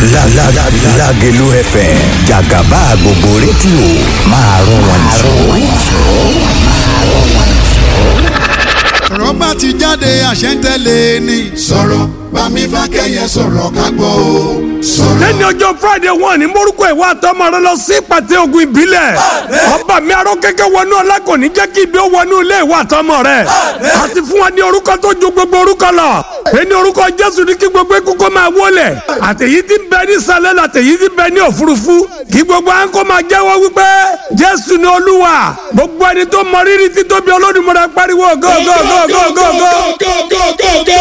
Lágelú FM jàgàbá gbogbo rédíò máa rún wọn ọ̀rọ̀ bá ti jáde àṣẹ ń tẹ̀lé ni. sọ̀rọ̀ bámi fákẹ́yẹ sọ̀rọ̀ ká gbọ́ o. sọ̀rọ̀ lẹ́ni ọjọ́ friday wọn ní morúkọ ìwà àtọmọ rẹ lọ sí pàtẹ ogun ìbílẹ̀ ọba mi arọ kẹkẹ wọnú ọlá kò ní jẹ́ kí ibi ó wọnú ilé ìwà àtọmọ rẹ àti fún wa ní orúkọ tó ju gbogbo orúkọ lọ ẹni orúkọ jésù ní kí gbogbo ikú kó máa wọlé àtẹ̀yí tí ń bẹ ní sálẹ̀ àtẹ̀yí tí ń bẹ ní òfurufú kí gbogbo à ń kó máa jẹ́wọ́ wípé jésù ni olúwa gbogbo ẹni tó mọ rírì títóbi olódùmarè pariwo gógógógógógó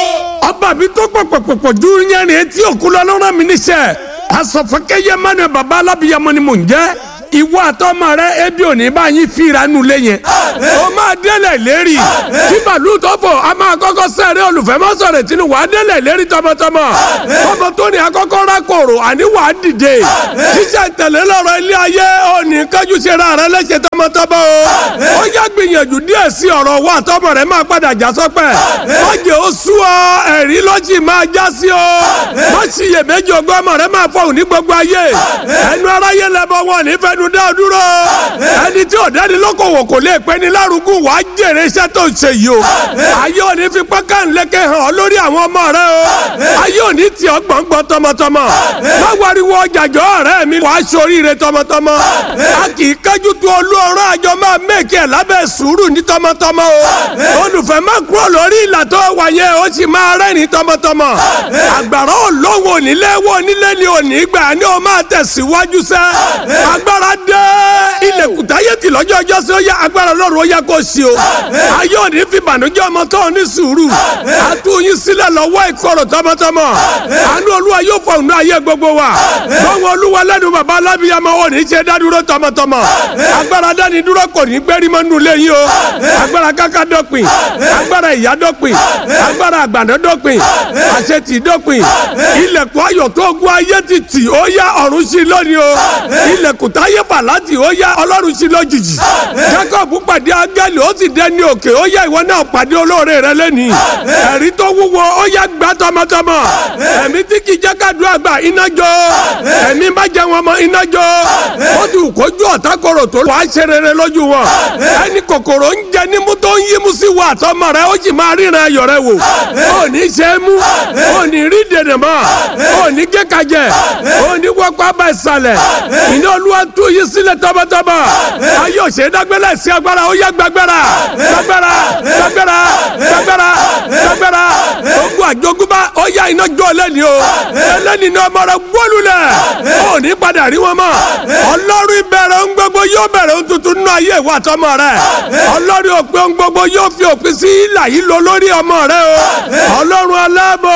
ọba mi tó pọ̀pọ̀pọ̀pọ̀ ju yẹn etí òkú lọ lọ́rọ̀ mi níṣẹ́ asọ̀fọ́kẹ́yẹ mẹ́nu bàbá alábìyamọ ni mò ń jẹ́ ìwọ àtọmọ rẹ ebi òní bá yín fira nu lé yẹn o máa délẹ̀ lérí tí bàálù tó fò a máa kọ́kọ́ sẹ́rẹ́ olùfẹ́ má sọ̀rọ̀ tìǹbù wàá délẹ̀ lérí tọmọtọmọ tọmọ tó ní akọ́kọ́ rákòrò àní wàá dìde ṣíṣe tẹ̀lé lọ́rọ̀ ilé ayé òní kájú ṣe ra rẹ lẹ́sẹ̀ tọmọtọmọ o ó yá gbìyànjú díẹ̀ sí ọ̀rọ̀ wa àtọmọ rẹ máa padà já sọ́pẹ́ má jẹ́ ó sú ọ ẹ̀rí lọ́jì máa já sí ọ má ṣiyèméjì ọgbọ́n ọmọ rẹ máa fọhùn ní gbogbo ayé ẹnu aráyé lẹ́bọ̀ wọn nífẹ̀ẹ́ ẹnu dá dúró ẹni tí ò dání lókòwò kò lè pẹ́ ní lárugún wàá jèrè iṣẹ́ tó ń ṣe yìí o ayé òní fi pẹ́ká ńlẹ́kẹ̀ hàn ọ́ lórí àwọn ọmọ rẹ o ayé òní tì ọ́ gbọ̀ngbọ̀n tọmọtọmọ má wariwo ọjàjọ́ ọ̀rẹ́ mi wàá ṣoríire tọmọtọmọ a kì í kájú tu olú ọ̀rọ̀ àjọ máa mẹ́kì ẹ̀ lábẹ́ sùúrù ní tọmọtọmọ o olùfẹ́ má kúrò lórí ìlà tó wà yẹn ó sì máa rẹ́rìn tọmọtọmọ àgbàrá olóhùn onílé wo onílé ni òní gbà ni ó máa tẹ̀síwájú sẹ́ agbára dé ilẹ̀kùn táyé tì lọ́jọ́ ọjọ́ sí ó yá agbára lọ́rùn ó yá kó sí o ayé òní fi bànújẹ́ ọmọ tó ní sùúrù àtúnyí sílẹ̀ lọ́wọ́ ìkorò tọmọtọmọ àánú olúwa yóò fọ òun ayé gbogbo wa lọ́wọ́ olúwa lẹ́nu bàbá alábíyamọ ò ní ṣe dádúró tọmọtọmọ agbára dání dúró kò ní gbérí mọ́ nulẹ̀ yìí o agbára káká dọ́pin agbára ìyá dọ́pin agbára àgbàdo dọ́pin àṣetì dọ́pin ilẹ̀kùn ayọ̀ tó gun ayé ti tì ó yá ọ̀run sí lónìí o ilẹ̀kùn táyé fà láti ó yá ọlọ́run sí lójijì jacob pàdé áńgẹ́lì ó sì dé ní òkè ó yá ìwọ náà pàdé olóore rẹ lẹ́nìí ẹ̀rí tó wúwo ó yá gbá tọmọtọmọ ẹ̀mí tí kì í jẹ́ kádùá gbà iná jó ẹ̀mí má jẹ́ wọn mọ́ iná jó ó ti kójú ọ̀tá kòrò tó wàá ṣe rere lójú wọn ẹni kòkòrò ń jẹ nímú tó ń yímú sí wa àtọmọ rẹ ó sì máa ríran ayọ̀ rẹ wò ó ní ṣe é mú ó ní rí dèdè mọ́ ó ní kékajẹ ó ní wọ́pọ̀ abẹ́ ìsàlẹ̀ iná olúwa tú yí sílẹ̀ tọmọtọmọ ayé òṣè dágbélé sí agbára ó yẹ gbàgbára gbàgbára gbàgbára gbàgbára gbàgbára ogun àjogúnbá ó yá iná jó lẹ́ni o ẹlẹ́ni ní ọmọ rẹ gbólulẹ̀ ó ní padà rí wọn mọ́ ọlọ́run ìbẹ̀rẹ̀ ń gbogbo yóò bẹ̀rẹ̀ ń tuntun nínú ayé ìwà àtọmọ rẹ ọlọ́run òpin ń gbogbo yóò fi òpin sí ìlà yìí lọ lórí ọmọ rẹ o ọlọ́run aláàbò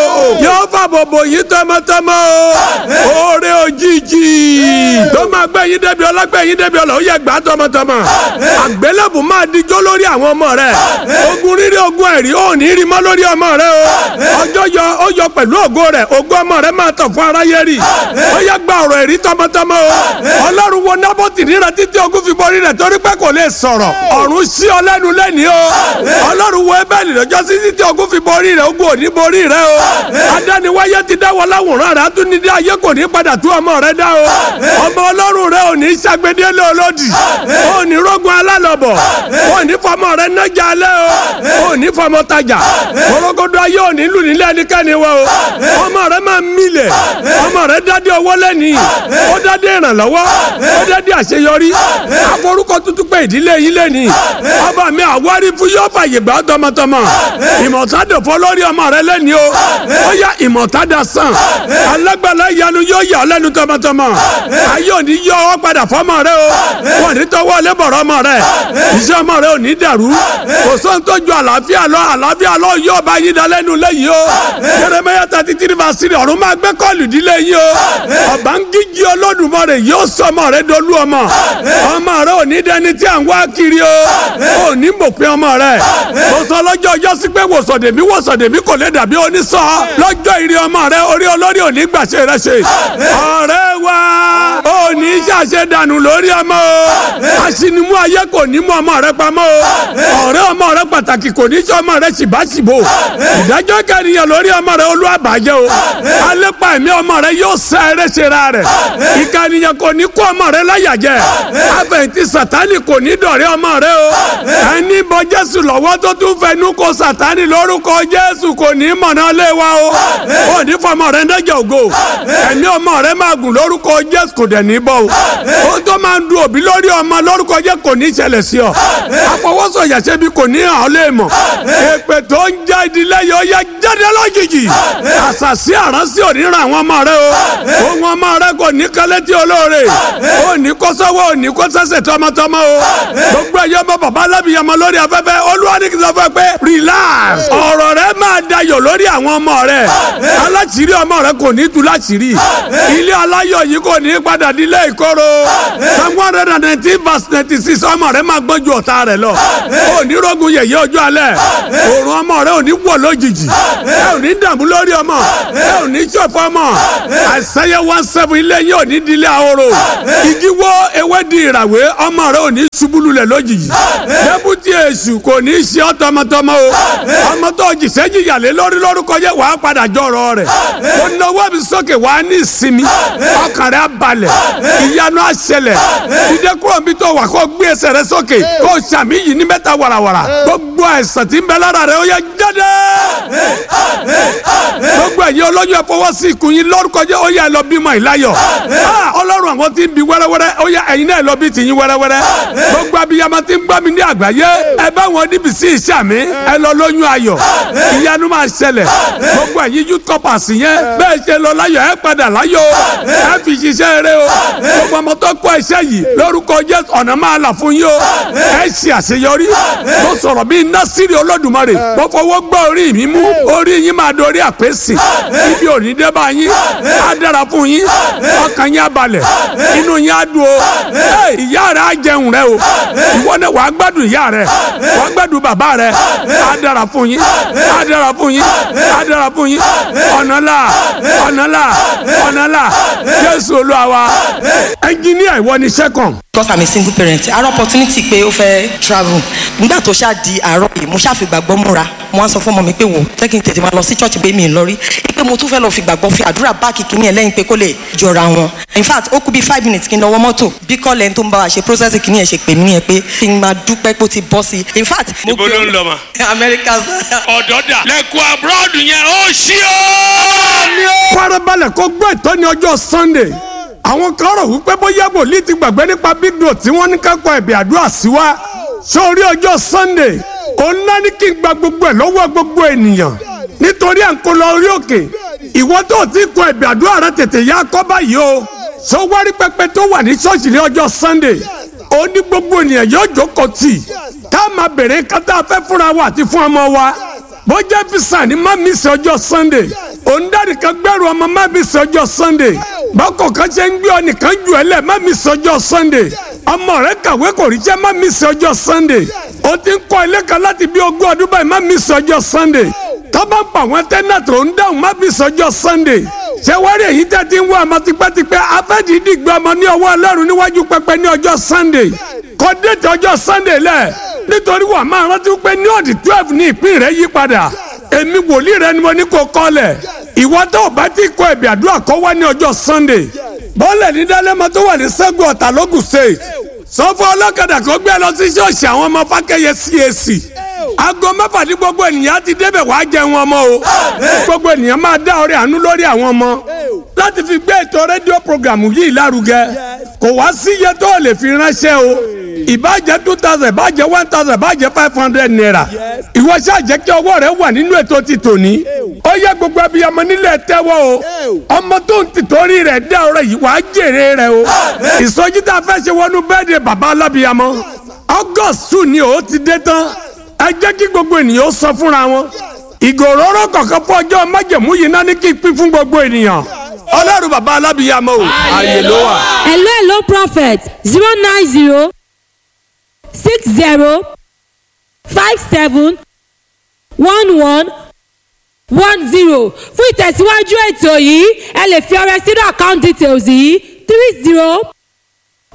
yóò fàbọ̀bọ̀ yìí tọmọtọmọ o oore òjijì tó máa gbé yín débi ọlọ́gbẹ́ yín débi ọlọ́ ó yẹ gbà tọmọtọmọ àgbélébù máa dijọ́ lórí àwọn ọmọ rẹ ogun rírí ogun ẹ̀rí ò ní rí mọ́ lórí ọmọ rẹ o ọjọ́ yọ ó yọ pẹ̀lú ògo rẹ ògo ọmọ rẹ máa tàn fún aráyé rí ó yẹ gba ọ̀rọ̀ ẹ̀rí tọmọtọmọ o ọlọ́run wo nábọ́tì níra títí ogun fi borí rẹ torí pé kò lè sọ̀rọ̀ ọ̀run sí ọ lẹ́nu lẹ́ni o ọlọ́run wo ebẹ́ẹ̀lì lọ́jọ́ sí títí ogun fi borí rẹ ogun ò ní borí rẹ o adániwáyé ti dáwọ́ láwùrán rẹ atúnidí ayé kò ní padà tú ọmọ rẹ dá o ọmọ ọlọ́run rẹ ò ní ṣàgbédélé olódì ò ní rógun alálọ̀bọ̀ ò ní fọmọ rẹ nájà alẹ́ o ò ní fọmọ tajà korogodo ayé ò ní lù nílé ẹnikẹ́ni wa o ọmọ rẹ máa milẹ̀ ọmọ rẹ dádé owó lẹ́ni ó dádé ìrànlọ́wọ́ ó dádé àṣeyọrí aforúkọ tuntun pé ìdílé yín lẹ́ni ọba mi àwárí fún yóò fàyè gbà tọmọtọmọ ìmọ̀tádòfó lórí ọmọ rẹ lẹ́ni o ó yá ìmọ̀tádà sàn alágbàlá ìyanu yóò yà ọ́ lẹ́nu tọmọtọmọ ayé òní yọ ọ padà fọmọ rẹ o wọn ní tọwọ́ lébọ̀rọ̀ ọmọ rẹ iṣẹ́ ọmọ rẹ ò ní dàrú kò sóhun tó ju àlàáfíà lọ àlàáfíà lọ yóò bá yín dalẹ́nu lẹ́yìn o Jeremiah thirty three verse three ọ̀run máa gbé kọ́ọ̀lù dílé yín o ọba ń gíjí Olódùmarè yóò sọ ọmọ rẹ dolú ọmọ ọmọ rẹ ò ní dẹni tí à ń wá kiri o ò ní mọ̀pẹ́ ọmọ rẹ mo sọ lọ́jọ́ ọjọ́ sí pé wòsàndèmí wòsàndèmí kò lè dàbí onísọ lọ́jọ́ ìrì ọmọ rẹ orí olórí ò ní gbàṣẹ rẹ ṣe ọ̀rẹ́ wa ó ò ní ṣàṣẹ dànù lórí ọmọ o aṣinimu ayé kò ní mú ọmọ rẹ pamọ́ o ọ̀rẹ́ ọmọ rẹ pàtàkì kò ní sọ ọmọ rẹ ṣìbáṣìbò ìdájọ́ kẹrìyàn lórí ọmọ rẹ olúwàbàjẹ́ o alépa ẹ̀mí ọmọ rẹ yóò sá eré ṣera rẹ̀ ìkànnìyàn kò ní kó ọmọ rẹ láyàjẹ́ àfẹ̀yìntì sàtánì kò ní dọ̀rẹ́ ọmọ rẹ o ẹni bọ jésù lọ́wọ́ tó tún fẹnu kò sàtánì lórúkọ jésù kò ní mọ̀nà lé wa o ò ní fọmọ rẹ ndẹ́jẹ̀ ògo ẹ̀mí ọmọ rẹ máa gùn lórúkọ jésù kò dẹ̀ ní bọ́ o ó tó máa ń du òbí lórí ọmọ lórúkọ jésù kò ní ṣẹlẹ̀ sí ọ àfọwọ́sọ̀yà ṣebí kò ní hàn ọ́ lè mọ̀ èpè tó ń já ìdílé yóò yá jáde lójijì àṣàṣì àránsí ò ní ràn àwọn ọmọ rẹ o ohun ọmọ rẹ kò ní kálẹ̀ tí olóore ó ní kó sọ́wọ́ ò ní kó sẹ́sẹ̀ tọmọtọmọ o gbogbo ẹ̀yọ́ ọmọ bàbá alábìyàmọ lórí afẹ́fẹ́ olúwa ní kí n sọ fún ẹ pé relax ọ̀rọ̀ rẹ máa dayọ̀ lórí àwọn ọmọ rẹ aláṣìírí ọmọ rẹ kò ní tú láṣìírí ilé aláyọ̀ yìí kò ní padà dílé ìkorò psalm one hundred and nineteen verse ninety six ọmọ rẹ máa gbọ́n ju ọ̀tá rẹ lọ ò ní rogun yẹ̀yẹ́ ọjọ́ alẹ́ òòrùn ọmọ rẹ ò ní wọ̀ lójijì ẹ ò ní dààmú lórí ọmọ ẹ ò ní ṣọ̀fọ̀ ọmọ àìsàyẹ one seven ilé yín ò ní dílé ahoro igi wó ewé di ìràwé ọmọ rẹ ò ní ṣubú lulẹ̀ lójijì dẹ́bùtì èṣù kò ní ṣe ọ́ tọmọtọmọ o ọmọ tó jìṣẹ́ jìyàlé lórí lórúkọ jẹ́ wàá padà jọ̀rọ̀ rẹ̀ ó náwó mi sókè wàá ní ìsinmi ọkàn rẹ̀ á balẹ̀ ìyanu á ṣẹlẹ̀ dídé kúrò níbi tó wà kó gbé ẹsẹ̀ rẹ̀ sókè kó sàmì yìí ní mẹ́ta wàràwàrà gbogbo àìsàn tí ń bẹ lára rẹ̀ ó yẹ jáde gbogbo ẹ̀yin olóyún ẹ fọwọ́ sí ikùn yín lórúkọ jẹ́ ó yẹ ẹ lọ bímọ ìláyọ̀ ọlọ́run àwọn tí ń bi wẹ́rẹ́wẹ́rẹ́ ó yẹ ẹ̀yin náà lọ bí tìyín wẹ́rẹ́wẹ́rẹ́ gbogbo abiyamọ tí ń gbọ́ mi ní àgbáyé ẹ bá wọn níbi sí iṣẹ́ mi ẹ lọ lóyún ayọ̀ ìyanu máa ṣẹlẹ̀ gbogbo ẹ̀yin youth corpers yẹn bẹ́ẹ̀ ṣe lọ láyọ̀ ẹ padà láyọ̀ ẹ fi ṣiṣẹ́ eré o gbogbo ọmọ tó kọ́ iṣẹ́ yìí lórúkọ Jésù ọ̀nà máa là fún yín o ẹ ṣe àṣeyọrí mo sọ̀rọ̀ bíi násìrì olódùmarè mo fọwọ́ gbọ́ orí mi mú orí yín máa dorí àpèsè ibi òní dé bá yín á dára fún yín ọkàn yín á balẹ̀ inú yín á dùn o ìyá rẹ á jẹun rẹ o ìwọ náà wàá gbádùn ìyá rẹ wàá gbádùn bàbá rẹ á dára fún yín á dára fún yín á dára fún yín ọ̀nà là ọ̀nà là ọ̀nà là Jésù Olúwa wa ẹnjìníà ìwọ ni sẹ́kọ̀n because i'm a single parent àárọ̀ opportunity pé ó fẹ́ travel nígbà tó ṣáà di àárọ̀ yìí mo ṣáà fi gbàgbọ́ múra mo wá sọ fún ọmọ mi pé wò jẹ́ kí n tètè máa lọ sí church pé mi ì lọ rí pé mo tún fẹ́ lọ fi gbàgbọ́ fi àdúrà báàkì kìíní ẹ̀ lẹ́yìn pé kó lè jọra wọn in fact ó kú bí five minutes kí n lọ wọ mọ́tò bí kọ́lẹ̀ ẹni tó ń bá wa ṣe process kìíní ẹ̀ ṣe pè mí nìyẹn pé kí n máa dúpẹ́ pé ó ti bọ́ sí in fact. mo Ibo ló ń lọ mà? America ọ̀dọ́ dà lẹ́kọ̀ọ́ abroad yẹn ó ṣí o. farabalẹ̀ kó gbọ́ ìtọ́ni ọjọ́ sunday àwọn kan rò wípé bóyá wòlíì ti gbàgbé nípa big doe tí wọ́n ní ká kọ ẹ̀bì àdúrà sí wa sórí ọjọ́ sunday òun náà ní kí n gba gbogbo ẹ̀ lọ́wọ́ gbogbo ènìyàn nítorí à ń kó lọ orí òkè ìwọ tó ti kọ ẹ̀bì àdúrà rẹ tètè yá kọ́ báyìí o sọ wárí pẹpẹ tó wà ní ṣọ́ọ̀ṣì ní ọjọ́ sunday ó ní gbogbo ènìyàn yóò jókòó tì ká máa bèrè kátà fẹ́ fúnra wa àti fún ọmọ wa bọ́jà fisa ni má mi sọ ọjọ́ sunday òǹdarí kan gbẹ́rù ọmọ má mi sọ ọjọ́ sunday bákọ̀ kan ṣe ń gbé ọ nìkan jù ẹ lẹ̀ má mi sọ ọjọ́ sunday ọmọ rẹ kàwé kò ríṣẹ́ má mi sọ ọjọ́ sunday ó ti ń kọ́ ilé kan láti bí ogún ọdún báyìí má mi sọ ọjọ́ sunday tọ́ba ń pa àwọn tẹ́nàtì ò ń dáhùn má mi sọ ọjọ́ sunday ṣé wá rí èyí tẹ́ ti ń wá ọmọ tipẹ́tipẹ́ afẹ́dìdì gbé ọmọ ní ọwọ́ ọlọ́run níwájú pẹpẹ ní ọjọ́ sunday kọ́ déètì ọjọ́ sunday lẹ̀ nítorí wà máa rántí pé ní ọ̀dì twelve ní ìpín rẹ̀ yí padà èmi wòlíì rẹ ni mo ní kó kọ́lẹ̀ ìwọ tó o bá ti kọ ẹ̀bì àdúrà kọ́ wá ní ọjọ́ sunday bọ́ọ̀lẹ̀ ní dálẹ́mọ tó wà ní sẹ́gun ọ̀tà lógùn state sọ́fọ́ ọlọ́kadà kó gbé lọ sí ṣọ́ọ̀ṣì àwọn ọmọ fákẹ́yẹ cac aago mẹ́fà ní gbogbo ènìyàn ti débẹ̀ wàá jẹun ọmọ o gbogbo ènìyàn máa dá ọrẹ àánú lórí àwọn ọmọ láti fi gbé ètò rédíò programu yìí lárugẹ kò wá sí iye tó o lè fi ránṣẹ́ o ìbàjẹ́ two thousand ìbàjẹ́ one thousand ìbàjẹ́ five hundred naira ìwọ ṣáà jẹ́ kí ọwọ́ rẹ wà nínú ètò ti tòní ó yẹ gbogbo abiyamọ nílẹ̀ tẹ́wọ́ o ọmọ tó ń tìtorí rẹ̀ dá ọrẹ yìí wàá jèrè rẹ o ìsọjí tá a fẹ́ ṣe wọnú bẹ́ẹ̀dẹ̀ bàbá alábiyamọ august two ni ó ti dé tán ẹ jẹ́ kí gbogbo ènìyàn ó sọ fúnra wọn ìgòròrò kọ̀ọ̀kan fún ọjọ́ májẹ̀mú yìí náà ní kí n pín fún gbogbo ènìyàn ọlọ́run bàbá alábiyamọ o ààyè ló wà. hello hello prophet zero nine zero six zero five seven one one one zero fún ìtẹ̀síwájú ètò yìí ẹ lè fi ọrẹ sínú account details yìí three zero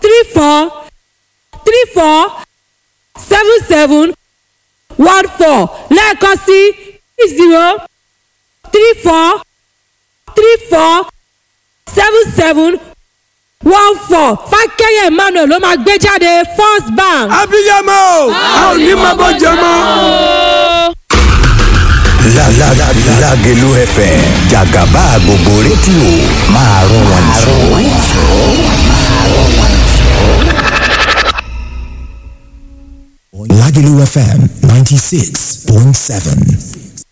three four three four seven seven one four lẹ́ẹ̀kan sí three zero three four three four seven seven one four fákẹ́yẹ̀ emmanuel ló máa gbé jáde first bank. abiyamọ a ò ní máa bọ́ jẹ mọ́. La la la Lágelú FM Jàgàbá gbogbo rédíò máa rún wọn jù. Lagelu FM 96.7.